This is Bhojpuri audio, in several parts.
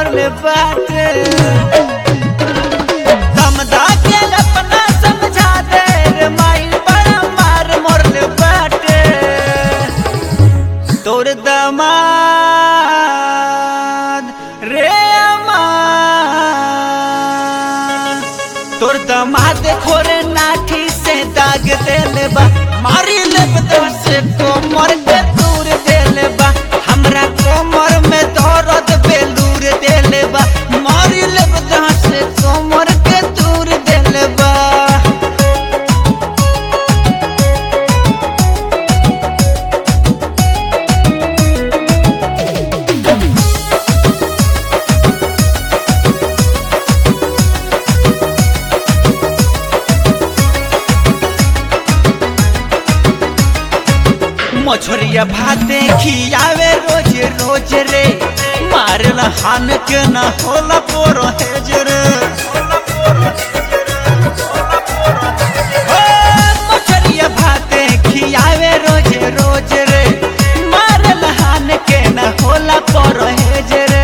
मरले बाटे समझा के अपना समझा दे रे माई बड़ा मार मरले बाटे तोर दमाद रे अमाद तोर दमाद खोरे नाठी से दाग देले बा मारी लेब से कोमर के दूर देले बा हमरा कोमर में दर्द बेलूर देले बा मारी लेब से कोमर के दूर देले बा मछरिया भाते खियावे रोज रोज रे मारल हान के न होला पोरो हेज रे ओ, मछरिया भाते खियावे रोज रोज रे मारल हान के न होला पोरो हेज रे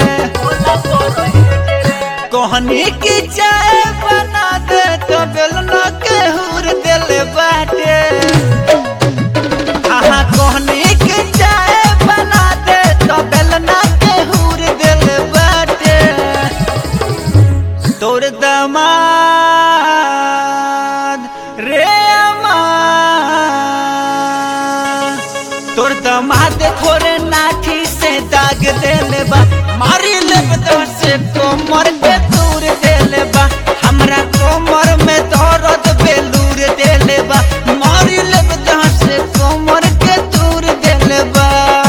कहनी की चाय बना दे तो बेलना के हुर दिल बाटे आहा कहनी के चाय बना दे तो बेलना के हुर दिल बाटे तोर दमाद रे अमाद तोर दमाद खोरे नाठी से दाग देले बा मारी लेब से कोमर के दूर देले बा हमरा कोमर में दर्द बेलूर देले बा मारी लेब से कोमर के दूर देले बा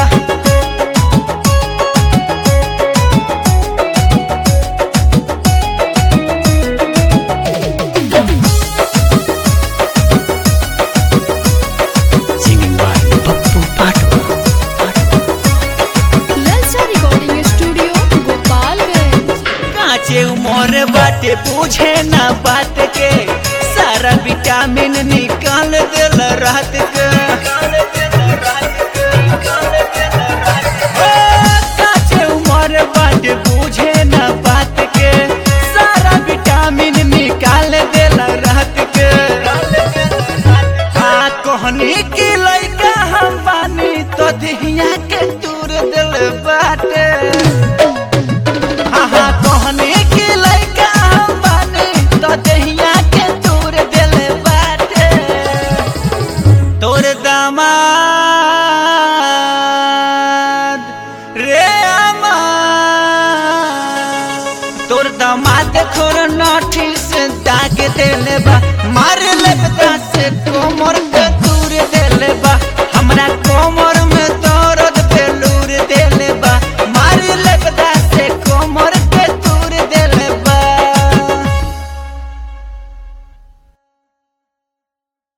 Singing by Pappu Patu. Lalcha recording studio Gopalganj काचे उमर बाटे पूछे ना बात के सारा विटामिन निकाल दिल रात के ओ, काचे उमर बाटे पूछे ना बात के सारा विटामिन निकाल दिल रात के हाँ कहनी की लइका हम बानी तो दिहिया के दूर दिल बाटे आहा कहने के लइका हम बानी तो दहिया के दूर दिल बाटे तोर दामाद रे अमाद तोर दामाद खोर नाठी से दाग देले बा मार लेब से कोमर